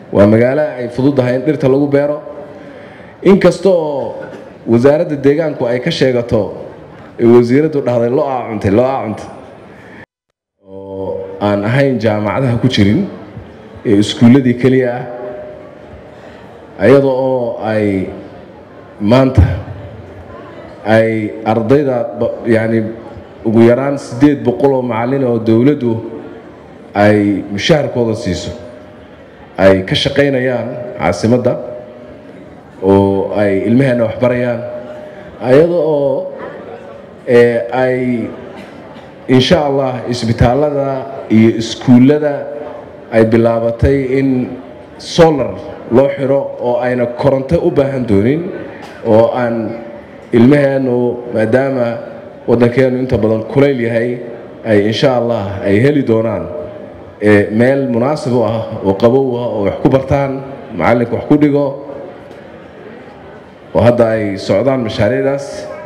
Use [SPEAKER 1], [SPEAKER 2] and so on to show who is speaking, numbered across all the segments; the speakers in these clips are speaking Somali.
[SPEAKER 1] waa magaalo ay fududahay in dhirta lagu beero inkasta oo wasaaradda deegaanku ay ka sheegato ee wasiiraddu dhahday lo aa cuntay lo aa cuntay oo aan ahayn jaamacadaha ku jirin ee iskuulladii keliya ah ayada oo ay maanta ay ardayda yacni ugu yaraan siddeed boqol oo macallin oo dowladdu ay mushaharkooda siiso ay ka shaqaynayaan caasimadda oo ay ilmaheenna waxbarayaan ayada oo ay insha allah isbitaallada iyo iskuullada ay bilaabatay in solar loo xiro oo ayna koronto u baahan doonin oo aan ilmaheennu maadaama waddankeennu inta badan kulayl yahay ay insha allah ay heli doonaan meel munaasib u ah oo qabow ah oo wax ku bartaan macallinka wax ku dhigo oo hadda ay socdaan mashaariicdaas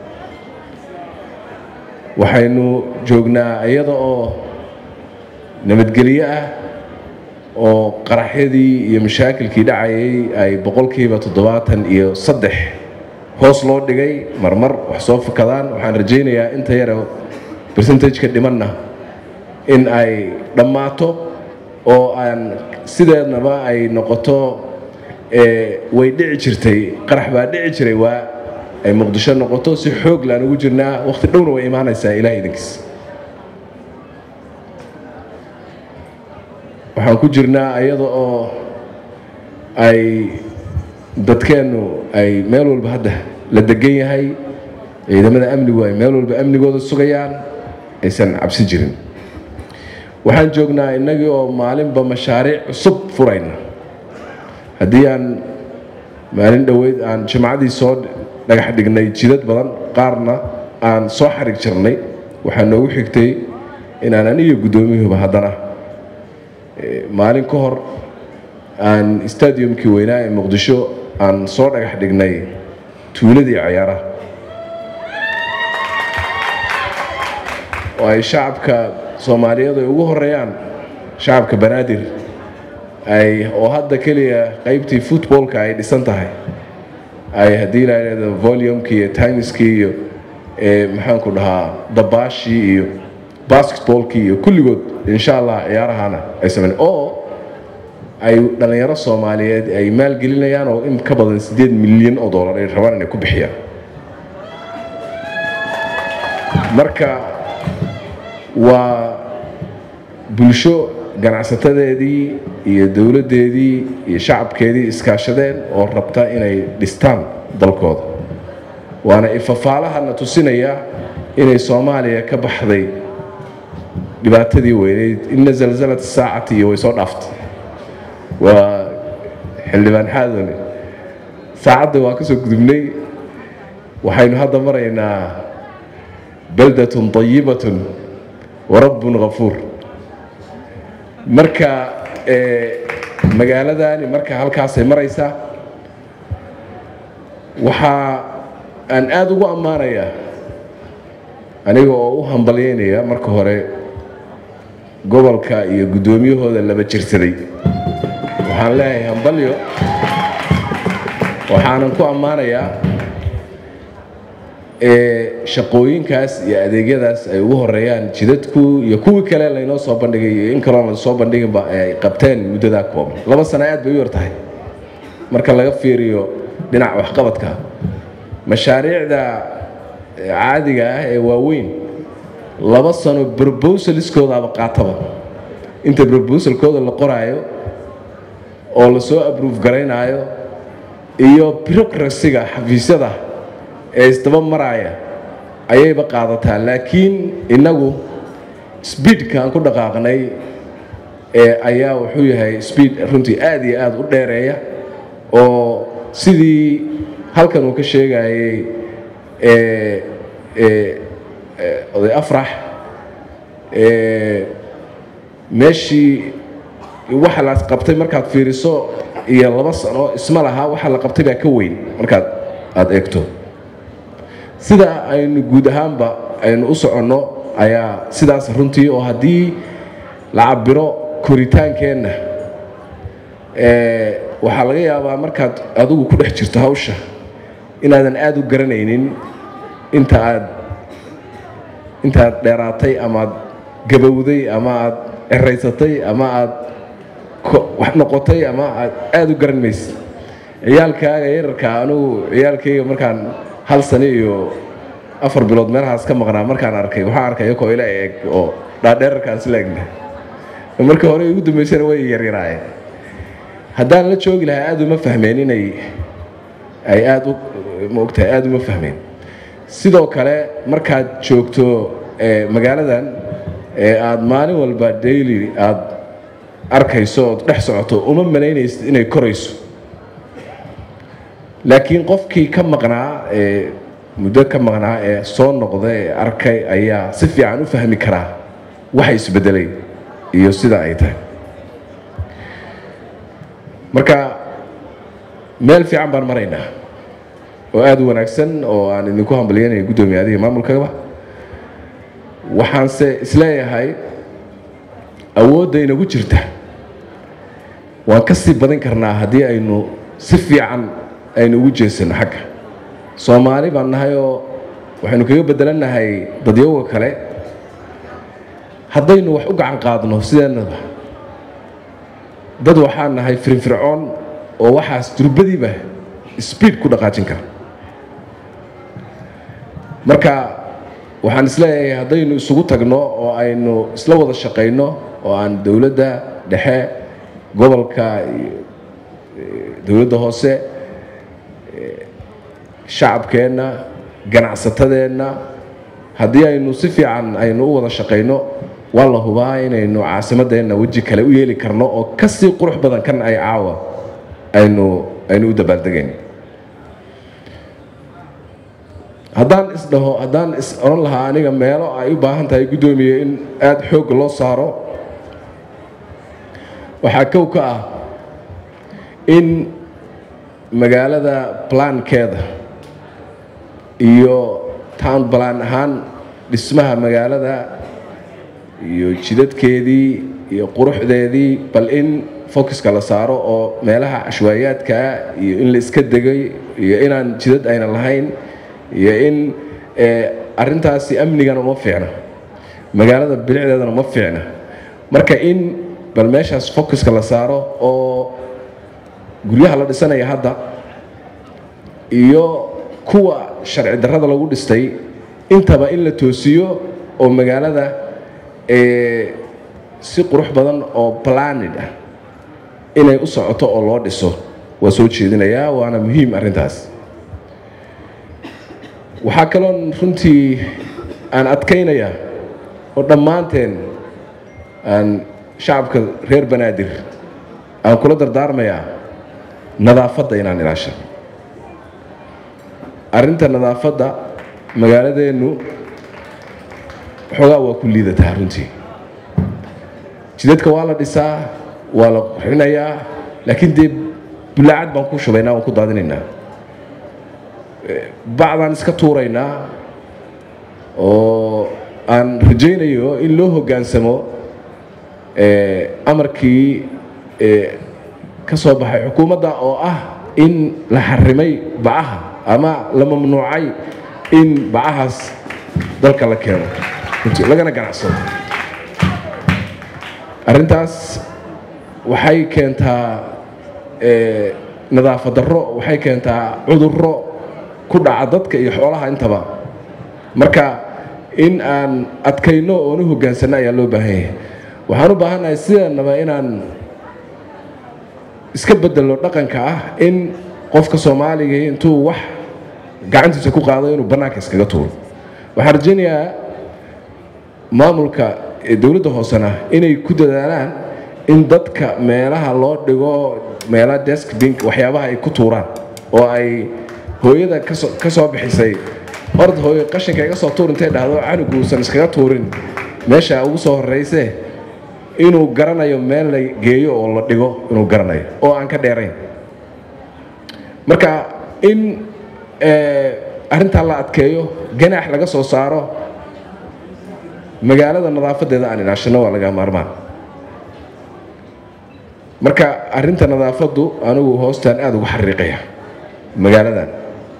[SPEAKER 1] waxaynu joognaa iyada oo nabadgelyo ah oo qaraxyadii iyo mashaakilkii dhacayay ay boqolkiiba toddobaatan iyo saddex hoos loo dhigay marmar wax soo fakadaan waxaan rajaynayaa inta yare bersentajka dhimanna in ay dhammaato oo aan sideednaba ay noqoto way dhici jirtay qarax baa dhici jiray waa ay muqdisho noqoto si xoog laan ugu jirnaa wakhti dhowna way imaanaysaa ilaah idinkiis waxaan ku jirnaa iyada oo ay dadkeennu ay meel walba hadda la degan yahay ciidamada amnigu ay meel walba amnigooda sugayaan aysan cabsi jirin waxaan joognaa innagii oo maalinba mashaariic cusub furayna haddii aan maalin dhoweyd aan jimcadii soo dhagax dhignay jidad badan qaarna aan soo xarig jirnay waxaa noogu xigtay inaan aniyo guddoomiyuhuba haddana maalin ka hor aan stadiumkii weynaa ee muqdisho aan soo dhagax dhignay tuuladii cayaaraha oo ay shacabka soomaaliyeed ay ugu horeeyaan shacabka banaadir ay oo hadda keliya qaybtii footballka ay dhisan tahay ay haddii la yidhahdo volumkii iyo timiskii iyo maxaanku dhahaa dabaashii iyo basketballkii iyo kulligood insha allah ciyaarahana ay sameyn oo ay dhallinyaro soomaaliyeed ay maalgelinayaan oo in ka badan siddeed milyan oo dollar ay rabaan inay ku bixiyaan marka waa bulsho ganacsatadeedii iyo dowladdeedii iyo shacabkeedii iskaashadeen oo rabta inay dhistaan dalkooda waana ifafaalahana tusinaya inay soomaaliya ka baxday dhibaatadii weyneyd ina zalzalad saacati iyo way soo dhaaftay waa xildhibaan xaadane saacadda waa ka soo gudubnay waxaynu hadda maraynaa baldatun طayibatun warabbun ghafuur marka magaaladani marka halkaasay maraysaa waxaa aan aada ugu ammaanayaa aniga oo u hambalyaynaya marka hore gobolka iyo guddoomiyahooda laba jirsaday waxaan leeyahay hambalyo waxaanan ku ammaanayaa shaqooyinkaas iyo adeegyadaas ay ugu horeeyaan jidadku iyo kuwii kale laynoo soo bandhigay iyo in kaloon lasoo bandhiginba ay qabteen muddadaa kooban laba sano aad bay u yar tahay marka laga fiiriyo dhinaca waxqabadka mashaariicda caadiga ah ee waaweyn laba sano brobosaliskoodaaba qaataba inta brobosalkooda la qoraayo oo lasoo abruuf garaynaayo iyo birocrasiga xafiisyada ee isdaba maraaya ayayba qaadataa laakiin innagu sbiidka aan ku dhaqaaqnay ee ayaa wuxuu yahay sbiid runtii aad iyo aada u dheereeya oo sidii halkan uu ka sheegayay oday afrax meeshii waxa la qabtay markaad fiiriso iyo laba sano isma lahaa waxa la qabtay baa ka weyn markaad aada eegto sida aynu guud ahaanba aynu u soconno ayaa sidaas runtii oo haddii la cabiro koritaankeenna waxaa laga yaabaa markaad adigu ku dhex jirto hawsha inaadan aada u garanaynin inta aad intaad dheeraatay ama aad gabowday ama aad ceraysatay ama aad wax noqotay ama aad aada u garan maysid ciyaalkaaga yararka anugu ciyaalkayga markaan hal sano iyo afar bilood meelahaas ka maqnaa markaan arkay waxaan arkay iyakoo ila eeg oo dhaadheerarkaan isla egna markii hore ugu dambaysana way yaryaraayeen haddaan la joogi lahaa aada uma fahmeen inay ay aada u maogtahay aada uma fahmeen sidoo kale markaad joogto magaaladan ee aada maalin walba daily aada arkayso ood dhex socoto uma malaynaysid inay korayso laakiin qofkii ka maqnaa ee muddo ka maqnaa ee soo noqda ee arkay ayaa si fiican u fahmi karaa waxa isbedelay iyo sida ay tahay marka meel fiican baan maraynaa oo aada u wanaagsan oo aan idinku hambalyanaya guddoomiye adiga maamulkaba waxaanse isleeyahay awoodda inagu jirta waan ka sii badin karnaa haddii aynu si fiican aynu ugu jeesano xagga soomaali baan nahay oo waxaynu kaga bedelannahay dadyoga kale haddaynu wax u gacan qaadno sideennaba dad waxaan nahay firfircoon oo waxaas durbadiiba sbiid ku dhaqaajin kara marka waxaan isleeyahay haddaynu isugu tagno oo aynu isla wada shaqayno oo aan dowladda dhexe gobolka dowladda hoose shacabkeenna ganacsatadeenna haddii aynu si fiican aynu u wada shaqayno waa la hubaa inaynu caasimadeenna weji kale u yeeli karno oo kasii qurux badan kan ay caawa aynu aynu u dabaaldegayn haddaan isdhaho haddaan is odhan lahaa aniga meelo ay u baahan tahay guddoomiye in aada xoogga loo saaro waxaa kow ka ah in magaalada plaankeeda iyo town balaan ahaan dhismaha magaalada iyo jidadkeedii iyo quruxdeedii bal in focuska la saaro oo meelaha cashwaayaadkaa iyo in la iska degay iyo inaan jidad ayna lahayn iyo in arintaasi amnigana uma fiicna magaalada bilicdeedana uma fiicna marka in bal meeshaas focuska la saaro oo guryaha la dhisanaya hadda iyo kuwa sharci darrada lagu dhistay intaba in la toosiyo oo magaalada si qurux badan oo planid ah inay u socoto oo loo dhiso waa soo jeedinayaa waana muhiim arrintaas waxaa kaloon runtii aan adkaynayaa oo dhammaanteen aan shacabka reer banaadir aan kula dardaarmayaa nadaafadda inaan ilaashan arrinta nadaafadda magaaladeennu xoogaa waa ku liidataa runtii jidadka waa la dhisaa waa la qurxinayaa laakiin dee bulaacad baan ku shubaynaa waan ku daadinaynaa bacdaan iska tuuraynaa oo aan rajaynayo in loo hoggaansamo amarkii ka soo baxay xukuumadda oo ah in la xarimay bacaha ama la mamnuucay in bacahaas dalka la keeno lagana ganacsado arrintaas waxay keentaa nadaafad darro waxay keentaa cudurro ku dhaca dadka iyo xoolaha intaba marka in aan adkayno oon u hoggaansanno ayaa loo baahan yahay waxaan u baahannahay sidanaba inaan iska bedelo dhaqanka ah in qofka soomaaliga intuu wax gacantiisa ku qaado inuu bannaanka iskaga tuuro waxaan rajaynayaa maamulka dowladda hoosena inay ku dadaalaan in dadka meelaha loo dhigo meelaha desk bink waxyaabaha ay ku tuuraan oo ay hooyada ka soo bixisay ord hooyo qashinka iga soo tuur intay dhahdo canuguusan iskaga tuurin meesha ugu soo horrayse inuu garanayo meel la geeyo oo la dhigo inuu garanayo oo aan ka dheerayn marka in arrintaa la adkeeyo ganaax laga soo saaro magaalada nadaafadeeda aan ilaashano waa laga maarmaan marka arinta nadaafaddu anigu hoostaan aada uga xariiqaya magaaladan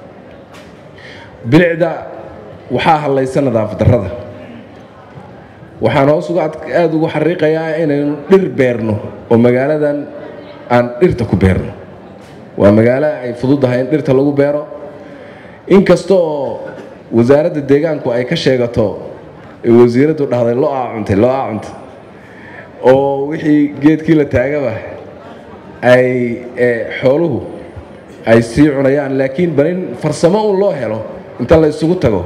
[SPEAKER 1] bilicda waxaa hadlaysa nadaafad darrada waxaan hoos uga aada ugu xariiqayaa inaynu dhir beerno oo magaaladan aan dhirta ku beerno waa magaalo ay fududahay in dhirta lagu beero inkasta oo wasaaradda deegaanku ay ka sheegato wasiiraddu dhahday lo-aa cuntay lo-aa cuntay oo wixii geedkii la taagaba ay xooluhu ay sii cunayaan laakiin bal in farsamo un loo helo inta la isugu tago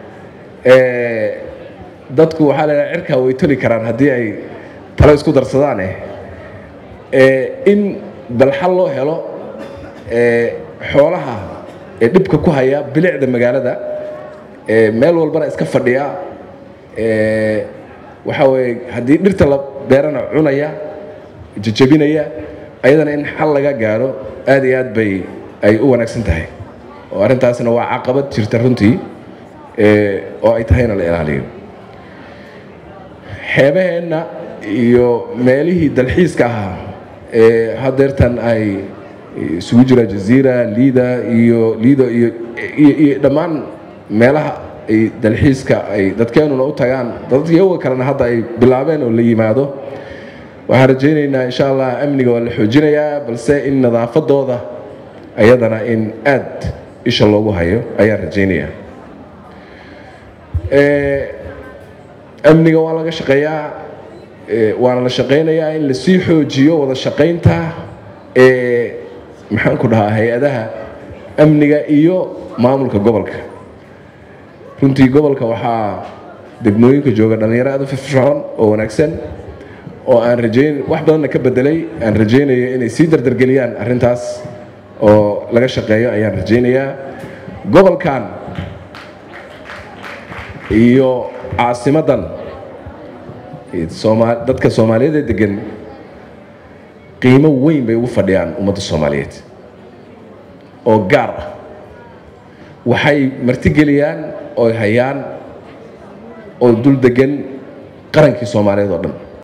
[SPEAKER 1] dadku waxaa la dhaha cirkaa way toli karaan haddii ay talo isku darsadaan eh in balxal loo helo xoolaha ee dhibka ku haya bilicda magaalada meel walbana iska fadhiya waxaa weye haddii dhirta la beerana cunaya jajabinaya ayadana in xal laga gaaro aad iyo aad bay ay u wanaagsan tahay oo arrintaasna waa caqabad jirta runtii oo ay tahayna la ilaaliyo xeebaheenna iyo meelihii dalxiiska ahaa ee hadeertan ay isugu jira jaziira liida iyo liido iyo iyo dhammaan meelaha ay dalxiiska ay dadkeenuna u tagaan dadyaga kalena hadda ay bilaabeen oo la yimaado waxaan rajaynaynaa insha allah amniga waa la xoojinayaa balse in nadaafadooda ayadana in aad isha loogu hayo ayaan rajaynayaa amniga waa laga shaqeeyaa waana la shaqaynayaa in lasii xoojiyo wada shaqaynta ee maxaan ku dhahaa hay-adaha amniga iyo maamulka gobolka runtii gobolka waxaa degmooyinka jooga dhallinyaro aad u firfircoon oo wanaagsan oo aan rajayn wax badanna ka bedelay aan rajaynayo inay sii dardargeliyaan arrintaas oo laga shaqeeyo ayaan rajaynayaa gobolkan iyo caasimadan dadka soomaaliyeed ee degan qiimo weyn bay ugu fadhiyaan ummadda soomaaliyeed oo gaar ah waxay martigeliyaan oo hayaan oo dul degan qarankii soomaaliyeed oo dhan